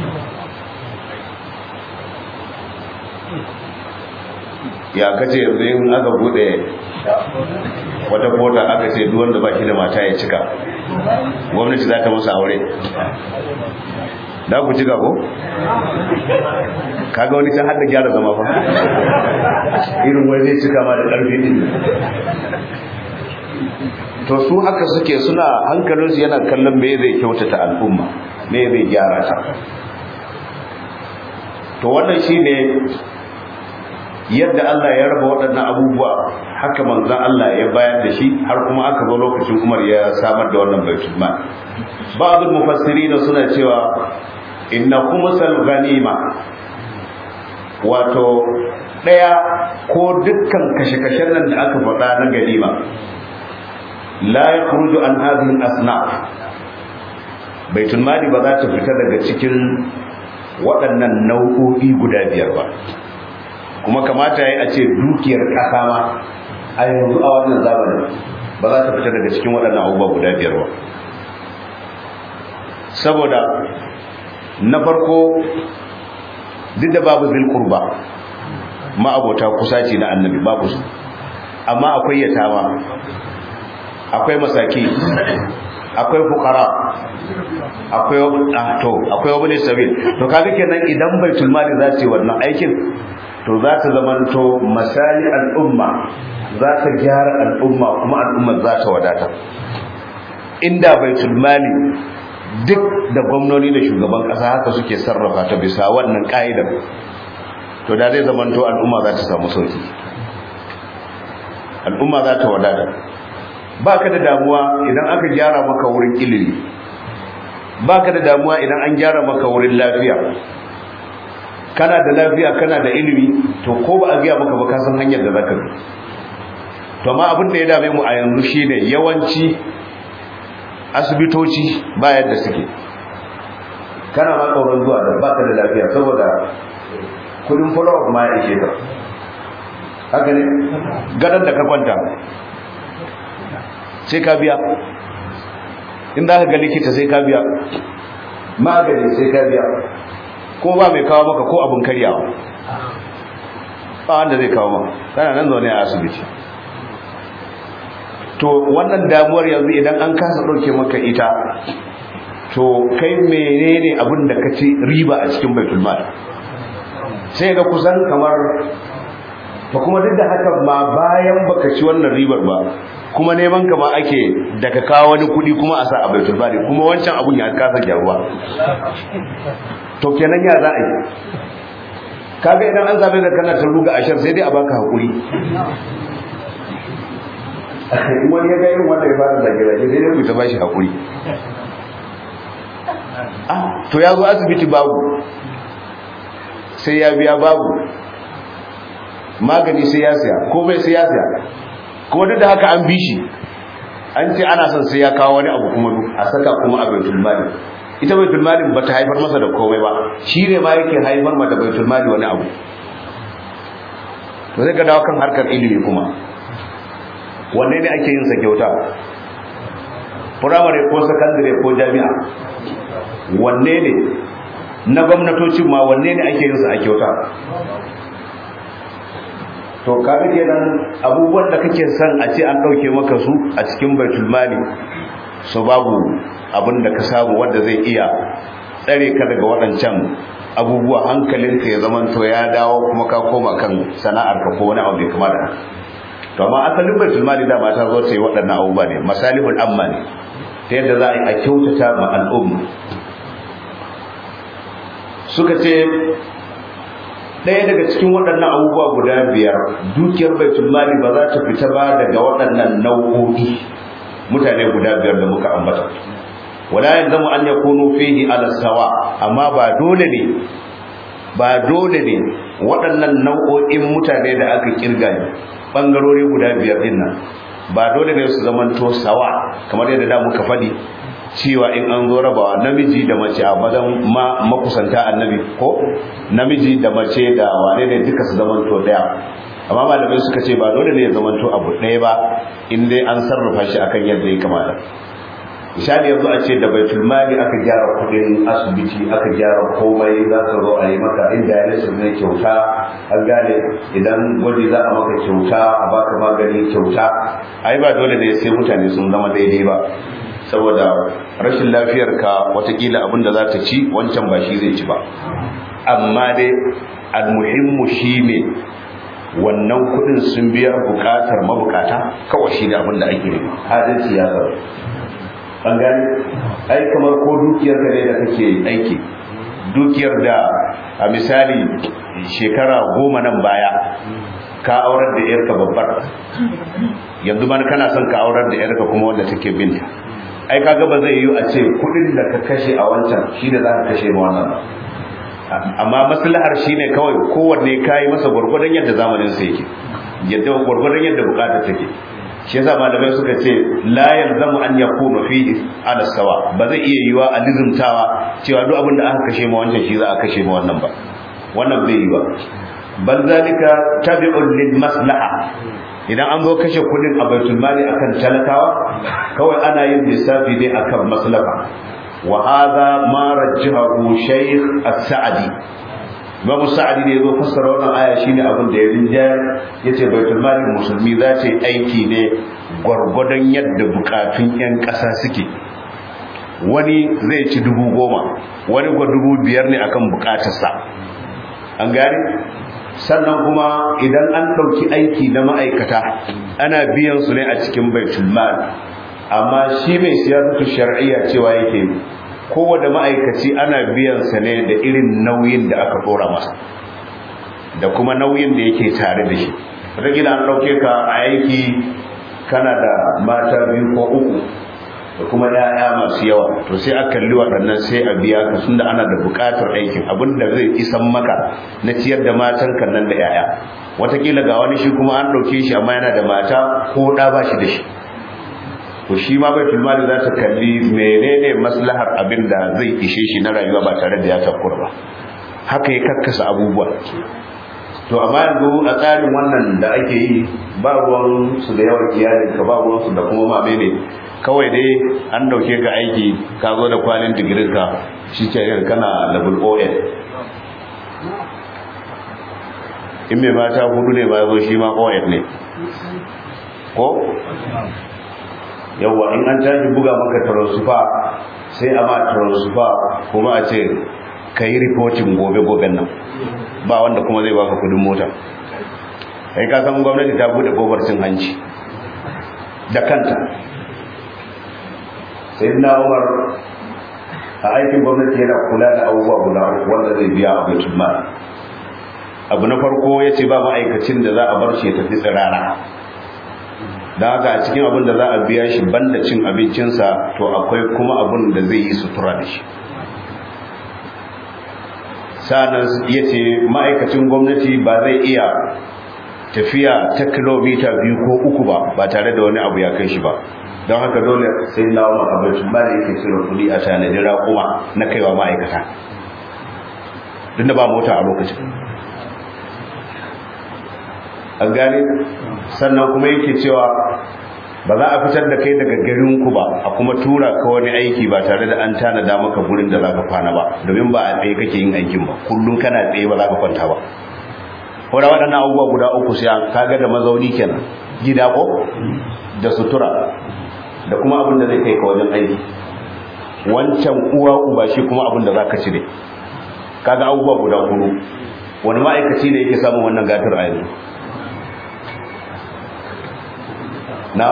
ya kace yanzu in aka bude wata kota aka ce duk wanda ba shi da mata ya cika gwamnati za ta masa aure da ku cika ko kaga wani can hada gyara zama fa irin wani zai cika ma da karfi din to su haka suke suna hankalinsu yana kallon me zai kyautata al'umma me zai gyara ta to wannan shine yadda Allah ya raba waɗannan abubuwa haka manzon Allah ya bayar da shi har kuma aka zo lokacin Umar ya samar da wannan baitul mal ba'dul mufassirin suna cewa inna khumsal ghanima wato daya ko dukkan kashe-kashen nan da aka faɗa na ganima la yakhruju an hadhihi al-asnaf baitul mali ba za ta fita daga cikin waɗannan nau'o'i guda biyar ba kuma kamata ya a ce dukiyar ƙasa ma a yanzu a wannan zamanin ba za ta fita daga cikin waɗannan abubuwa guda biyar ba saboda na farko duk da babu zilkurba ma'abota kusaci na annabi babu su amma akwai yatawa akwai masaki akwai fukara akwai to akwai wani sabil to kaga kenan idan baitul mali za ta yi wannan aikin to za ta zamanto masali al'umma za ta gyara al'umma kuma al'umma za ta wadata inda baitul mali duk da gwamnoni da shugaban kasa haka suke sarrafa ta bisa wannan ka'idar to da zai zamanto al'umma za ta samu sauki al'umma za ta wadata ba ka da damuwa idan aka gyara maka wurin ilimi ba ka da damuwa idan an gyara maka wurin lafiya kana da lafiya kana da ilimi to ko ba a gaya maka ba ka san hanyar da zaka bi to amma abin da ya dame mu a yanzu shine yawanci asibitoci ba yadda suke kana ma tsoron zuwa da baka da lafiya saboda kudin follow ma ya ishe ka haka ne gadon da ka kwanta sai ka biya in za ka ga likita sai ka biya magani sai ka biya ko ba mai kawo maka ko abin karyawa ba wanda zai kawo maka kana nan zaune a asibiti to wannan damuwar yanzu idan an kasa ɗauke maka ita to kai menene abin da ka ci riba a cikin baitul mal sai ga kusan kamar to kuma duk da haka ma bayan baka ci wannan ribar ba kuma neman ka ma ake daga kawo wani kuɗi kuma a sa a baitul mal kuma wancan abun ya kasa gyaruwa to kenan ya za a yi kaga idan an zabe da kana ta ruga ashar sai dai a baka hakuri wani ya ga irin wanda ya fara zage-zage sai dai ku ta bashi hakuri ah to ya zo asibiti babu sai ya biya babu magani sai ya siya komai sai ya siya kuma duk da haka an bi shi an ce ana son sai ya kawo wani abu kuma a saka kuma a baitul mali ita baitul mali ba ta haifar masa da komai ba shi ne ma yake haifar mata baitul mali wani abu to sai ka dawo kan harkar ilimi kuma wanne ne ake yin sa kyauta firamare ko sakandare ko jami'a wanne ne na gwamnatocin ma wanne ne ake yin sa a kyauta to kaga kenan abubuwan da kake son a ce an dauke maka su a cikin baitul mali so babu abin da ka samu wanda zai iya tsare ka daga waɗancan abubuwa hankalinka ya zaman to ya dawo kuma ka koma kan sana'ar ka ko wani abu bai kama da to amma asalin baitul mali da mata zo ta yi waɗannan abubuwa ne masalihul amma ne ta yadda za a yi a kyautata ma al'umma suka ce ɗaya daga cikin waɗannan abubuwa guda biyar dukiyar baitul mali ba za ta fita ba daga waɗannan nau'o'i mutane guda biyar da muka ambata wala yanzamu an yakunu fihi ala sawa amma ba dole ne ba dole ne waɗannan nau'o'in mutane da aka kirga ne bangarori guda biyar din nan ba dole ne su zamanto sawa kamar yadda da muka faɗi cewa in an zo rabawa namiji da mace a madan ma makusanta annabi ko namiji da mace da wane ne duka su zamanto daya amma malamai suka ce ba dole ne ya zamanto abu ɗaya ba in dai an sarrafa shi akan yadda ya kamata misali yanzu a ce da baitul mali aka gyara kudin asibiti aka gyara komai za ka zo a yi maka inda ya nasu ne kyauta an gane idan gwaji za a maka kyauta a baka magani kyauta ai ba dole ne sai mutane sun zama daidai ba saboda rashin lafiyar ka watakila abin da za ta ci wancan ba shi zai ci ba amma dai almuhimmu shine wannan kudin sun biya bukatar mabukata kawai shi ne abin da ake nema adalci ya zama an gani ai kamar ko dukiyar ka ne da kake aiki dukiyar da a misali shekara goma nan baya ka aurar da yarka babbar yanzu ma kana son ka aurar da yarka kuma wanda take binta ai kaga ba zai yiwu a ce kudin da ka kashe a wancan shi da za ka kashe ma wannan ba amma maslahar shine kawai kowanne kai masa gurgurdan yadda zamanin sa yake yadda gurgurdan yadda bukatar take shi yasa malamai suka ce la yalzamu an yakunu fi ala sawa ba zai iya yiwa a lizumtawa cewa duk abin da aka kashe ma wancan shi za a kashe ma wannan ba wannan bai yiwa bal zalika tabi'un lil maslaha idan an zo kashe kudin a baitul mali akan talakawa kawai ana yin lissafi ne akan maslaha wa hadha ma rajjahu shaykh as-sa'di Imam Sa'adi ne yazo fassara wannan aya shine abin da ya rinjayar yace baitul mali musulmi za ta yi aiki ne gwargwadon yadda bukatun yan ƙasa suke wani zai ci dubu goma wani kwa dubu biyar ne akan bukatarsa an gane sannan kuma idan an ɗauki aiki na ma'aikata ana biyan su ne a cikin baitul mal amma shi mai siyasatu shar'iyya cewa yake kowane ma'aikaci ana biyan sa ne da irin nauyin da aka dora masa da kuma nauyin da yake tare da shi wataƙila an ɗauke ka a aiki kana da mata biyu ko uku da kuma ‘ya'ya masu yawa to sai a kalli waɗannan sai a biya ka sun da ana da buƙatar aikin abin da zai isan maka na ciyar da matan kan nan da ‘ya'ya wataƙila ga wani shi kuma an ɗauke shi amma yana da mata ko ɗa ba shi da shi to shi ma bai tulmali za ta kalli menene maslahar abin da zai ishe shi na rayuwa ba tare da ya takura ba haka ya kakkasa abubuwa to amma yanzu a tsarin wannan da ake yi ba ruwan su da yawan iyalinka ba ruwan su da kuma ma ne kawai dai an dauke ka aiki ka zo da kwalin digirin ka shi ke yin kana level OL in mai mata hudu ne ba zo shi ma OL ne ko yawa in an tashi buga maka transfer sai a ma transfer kuma a ce ka yi reporting gobe-goben nan ba wanda kuma zai baka kudin mota kai ka san gwamnati ta bude gobar cin hanci da kanta sai na umar a aikin gwamnati yana kula da abubuwa guda uku wanda zai biya a baitul mal abu na farko ya ce ba ma'aikacin da za a bar shi ya tafi tsirara da haka a cikin abin da za a biya shi banda cin abincinsa to akwai kuma abin da zai yi sutura da shi sa'annan ya ce ma'aikacin gwamnati ba zai iya tafiya ta kilomita biyu ko uku ba ba tare da wani abu ya kai shi ba don haka dole sai na wa makabacin ba da yake cire kudi a tanadi raƙuma na kaiwa ma'aikata duk da ba mota a lokacin an gane sannan kuma yake cewa ba za a fitar da kai daga garinku ba a kuma tura ka wani aiki ba tare da an tanada maka gurin da za ka kwana ba domin ba a tsaye kake yin aikin ba kullum kana tsaye ba za ka kwanta ba wadda waɗannan abubuwa guda uku sai kaga da mazauni kenan gida ko da sutura da kuma abin da zai kai ka wajen aiki wancan uwa uba shi kuma abin da za ka cire kaga abubuwa guda hudu wani ma'aikaci ne yake samun wannan gatar a yanzu na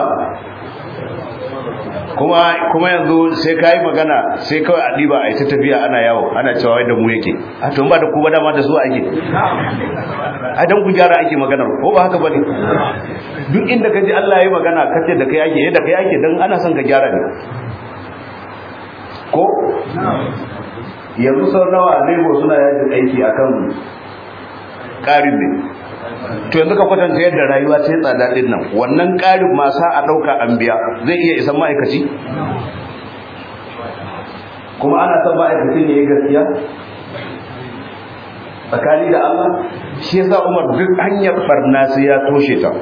kuma kuma yanzu sai ka yi magana sai kawai a ɗiba a yi ta tafiya ana yawo ana cewa wai da mu yake a tun ba da ku ba dama da su ake a dan ku gyara ake maganar ko ba haka ba ne duk inda ka ji Allah ya yi magana ka ce da kai ake yadda kai ake don ana son ka gyara ne ko yanzu sau nawa lebo suna yajin aiki akan ƙarin ne to yanzu ka kwatanta yadda rayuwa ta yi tsada din nan wannan ƙarin masa a ɗauka an biya zai iya isan ma'aikaci kuma ana son ma'aikacin ya yi gaskiya tsakani da Allah shi yasa Umar duk hanyar barna sai ya toshe ta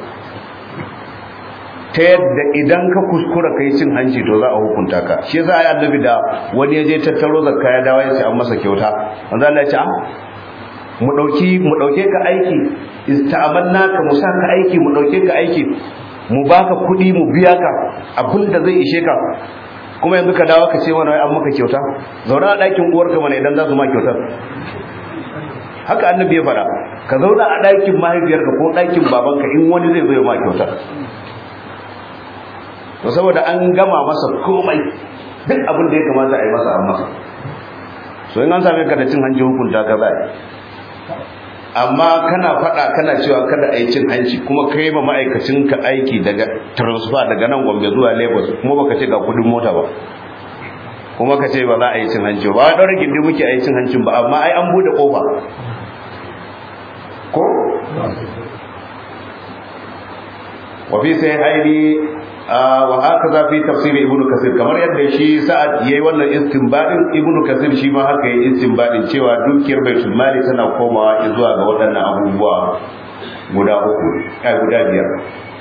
ta yadda idan ka kuskura kai cin hanci to za a hukunta ka shi yasa ayi annabi da wani ya je tattaro zakka ya dawo ya ce an masa kyauta manzo Allah ya ce mu dauki mu dauke ka aiki ista'amanna ka mu saka aiki mu dauke ka aiki mu baka kudi mu biya ka abinda zai ishe ka kuma yanzu ka dawo ka ce mana an maka kyauta zauna a ɗakin uwarka mana idan za su ma kyautar haka annabi ya fara ka zauna a ɗakin mahaifiyarka ko ɗakin babanka in wani zai zo ma kyautar to saboda an gama masa komai duk abin da ya kamata a yi masa an masa so in an same ka da cin hanci hukunta ka za amma kana faɗa kana cewa kada a yi cin hanci kuma kai ma ma'aikacin ka aiki daga transfer daga nan gombe zuwa lagos kuma baka ce ga kudin mota ba kuma ka ce ba za a yi cin hanci ba ɗaura gindi muke a yi cin hancin ba amma ai an buɗe ƙofa ko wafi sai haini wa haka za fi tafsirin ibnu kasir kamar yadda shi sa'ad yayi wannan istinbadin ibnu kasir shi ma haka yayi istinbadin cewa dukiyar baitul mali tana komawa zuwa ga waɗannan abubuwa guda uku ai guda biyar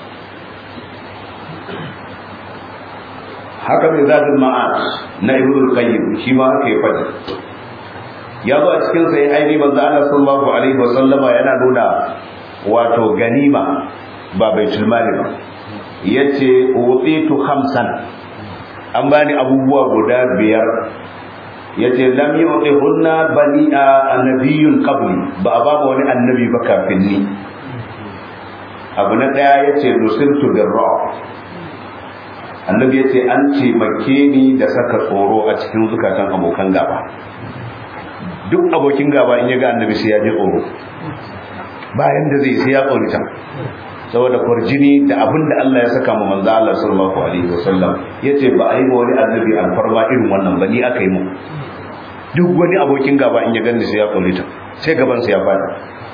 haka mai zadul ma'ad na ibnu qayyim shi ma haka ya faɗi ya zo a cikin sai aini manzo Allah sallallahu alaihi wa sallama yana nuna wato ganima ba baitul mali ba yace utitu khamsan an bani abubuwa guda biyar yace lam yu'tihunna bani annabiyyun qabli ba a babu wani annabi ba kafin ni abu na daya yace nusirtu birra annabi yace an ce make ni da saka tsoro a cikin zukatan abokan gaba duk abokin gaba in ya ga annabi sai ya ji tsoro bayan da zai sai ya tsorita saboda kwarjini da abin da Allah ya saka mu manzo Allah sallallahu alaihi wasallam yace ba a yi wani annabi alfarma irin wannan ba ni aka yi mu duk wani abokin gaba in ya gani sai ya tsorita sai gaban sa ya fada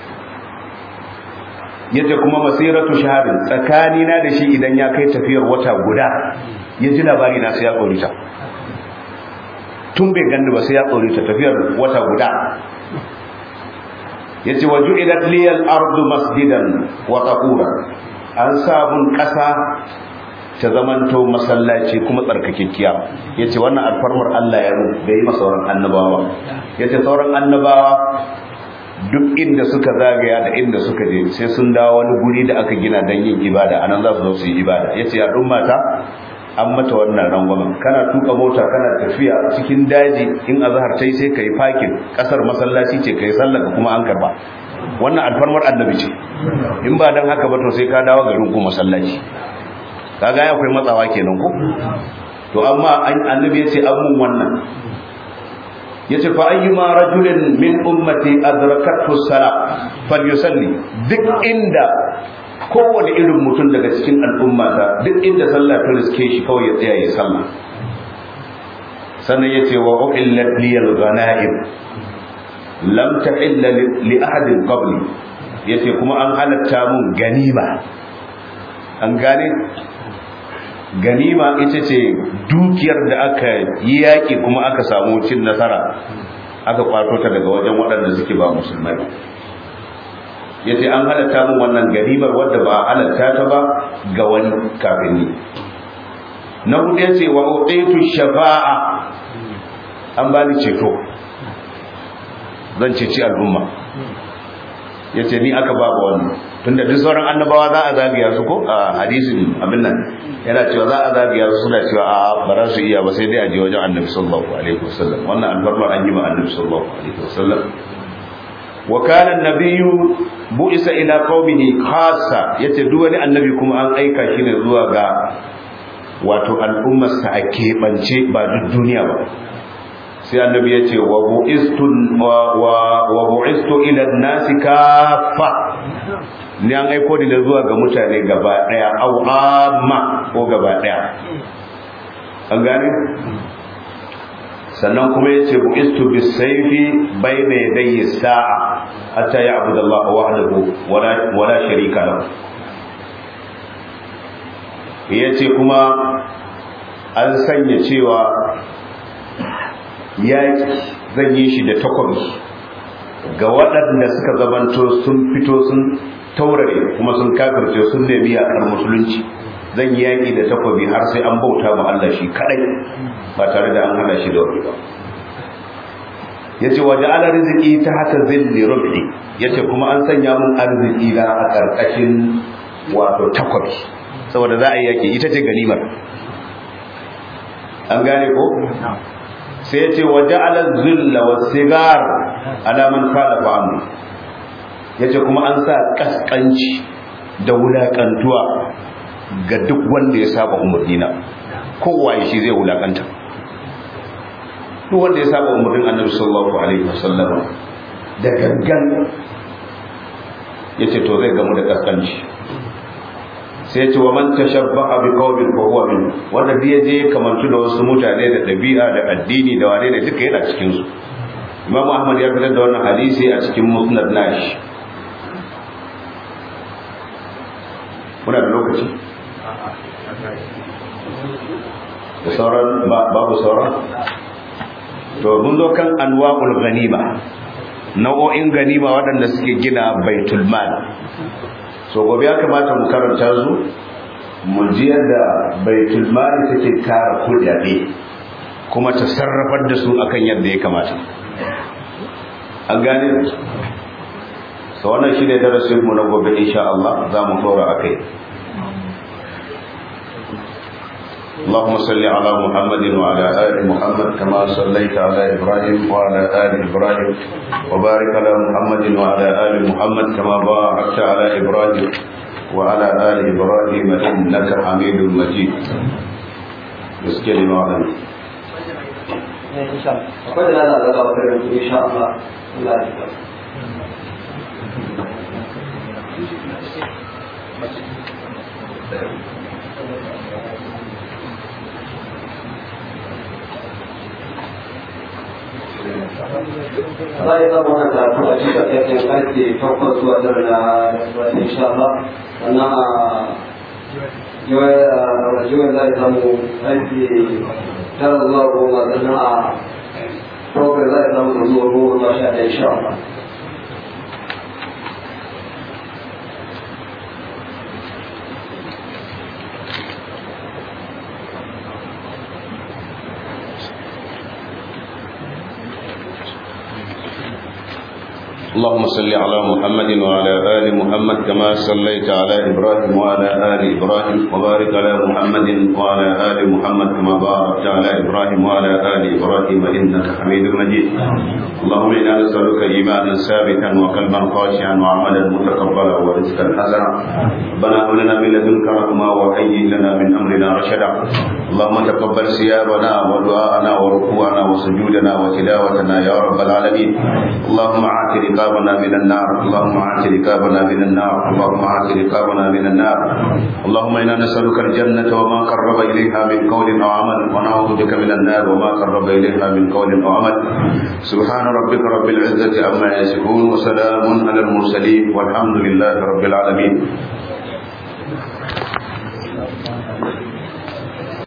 yace kuma masiratu shahadin tsakani na da shi idan ya kai tafiyar wata guda ya ji labari na sai ya tsorita tun bai gani ba sai ya tsorita tafiyar wata guda yace wa ju'ilat liyal ardu masjidan wa tahura an sabun kasa ta zamanto masallaci kuma tsarkakekkiya yace wannan alfarmar Allah ya ru da yi masauran annabawa yace sauran annabawa duk inda suka zagaya da inda suka je sai sun dawo wani guri da aka gina don yin ibada anan za su zo su yi ibada yace ya mata an mata wannan rangwamen kana tuka mota kana tafiya cikin daji in azhar tai sai kai fakin kasar masallaci ce kai sallar kuma an karba wannan alfarmar annabi ce in ba dan haka ba to sai ka dawo garin ku masallaci kaga akwai matsawa kenan ko to amma annabi ya ce an mun wannan yace fa ayyuma rajulin min ummati adrakathu salat falyusalli duk inda kowane irin mutum daga cikin al'ummata duk inda sallah ta riske shi kawai ya tsaya ya sallah sannan yace wa uhillat liyal ghanaim lam tahilla li ahadin qabli yace kuma an halatta mun ganima an gane ganima ita ce dukiyar da aka yi yaƙi kuma aka samu cin nasara aka kwato ta daga wajen waɗanda suke ba musulmai ya ce an halatta min wannan ganimar wadda ba halatta ta ba ga wani kafin ni na hudu ya ce wa uɗaitu shafa'a an ba ni ceto zan ceci al'umma ya ce ni aka ba wannan tunda duk sauran annabawa za a zagaya su ko a hadisin abin nan yana cewa za a zagaya su suna cewa a ba za su iya ba sai dai a je wajen annabi sallallahu alaihi wasallam wannan alfarmar an yi ma annabi sallallahu alaihi wasallam wa kana annabiyyu bu'isa ila qaumihi khassa yace duk wani annabi kuma an aika shi ne zuwa ga wato al'ummar sa a keɓance ba duk duniya ba sai annabi ya ce wa bu'istu wa bu'istu ila an-nasi kaffa ni an aiko ni da zuwa ga mutane gaba daya au amma ko gaba daya an gane sannan kuma yace bu'istu bis-sayfi bayna yadayi sa'a hatta ya'budu Allah wahdahu wala wala sharika lahu yace kuma an sanya cewa yaki zan yi shi da takobi ga waɗanda suka zamanto sun fito sun taurare kuma sun kafirce sun nemi yaƙar musulunci zan yi yaƙi da takobi har sai an bauta ma Allah shi kaɗai ba tare da an hada shi da wani ba ya ce waje ala riziki ta haka zilli rubi ya ce kuma an sanya mun arziki na a ƙarƙashin wato takobi saboda za a yi yaƙi ita ce ganimar an gane ko sai ya ce waje ala zilla wa sigar alaman kala fa'amu ya ce kuma an sa kaskanci da wulakantuwa ga duk wanda ya saba umarnina kowa shi zai wulakanta duk wanda ya saba umarnin annabi sallallahu alaihi wasallam da gangan ya ce to zai gamu da kaskanci sai ce wa man tashabbaha bi qaumin fa huwa min wanda bai je kamantu da wasu mutane da dabi'a da addini da wane ne duka yana cikin su Imam Ahmad ya fitar da wannan hadisi a cikin Musnad nashi muna da lokaci da sauran babu sauran to mun zo kan anwa'ul ganima nau'o'in ganima waɗanda suke gina baitul mal so gobe ya kamata mu karanta su mu ji yadda baitul mal take tara kudade kuma ta sarrafar da su akan yadda ya kamata an gane so wannan shine darasin mu na gobe insha Allah za mu dora akai اللهم صل على محمد وعلى آل محمد كما صليت على إبراهيم وعلى آل إبراهيم وبارك على محمد وعلى آل محمد كما باركت على إبراهيم وعلى آل إبراهيم إنك حميد مجيد مسكين وعلم إن شاء الله وقد لا لا لا إن شاء الله الله يحفظك za a zama wani karatu a cikin ƙarfin ƙarfe takwas zuwa tara na insha Allah sannan a jiwon za a samu ƙarfe tara zuwa goma sannan a program za a samu zuwa goma zuwa sha ɗaya insha Allah اللهم صل على محمد وعلى آل محمد كما صليت على إبراهيم وعلى آل إبراهيم وبارك على محمد وعلى آل محمد كما باركت على إبراهيم وعلى آل إبراهيم إنك حميد مجيد اللهم إنا نسألك إيمانا ثابتا وقلبا خاشعا وعملا متقبلا ورزقا حسنا ربنا هب لنا من لدنك رحمة وهيئ لنا من أمرنا رشدا اللهم تقبل صيامنا ودعاءنا وركوعنا وسجودنا وتلاوتنا يا رب العالمين اللهم عاتق رقابنا من النار اللهم عاتق رقابنا من النار اللهم عاتق رقابنا من النار اللهم إنا نسألك الجنة وما قرب إليها من قول أو عمل ونعوذ بك من النار وما قرب إليها من قول أو عمل سبحان ربك رب العزة عما يصفون وسلام على المرسلين والحمد لله رب العالمين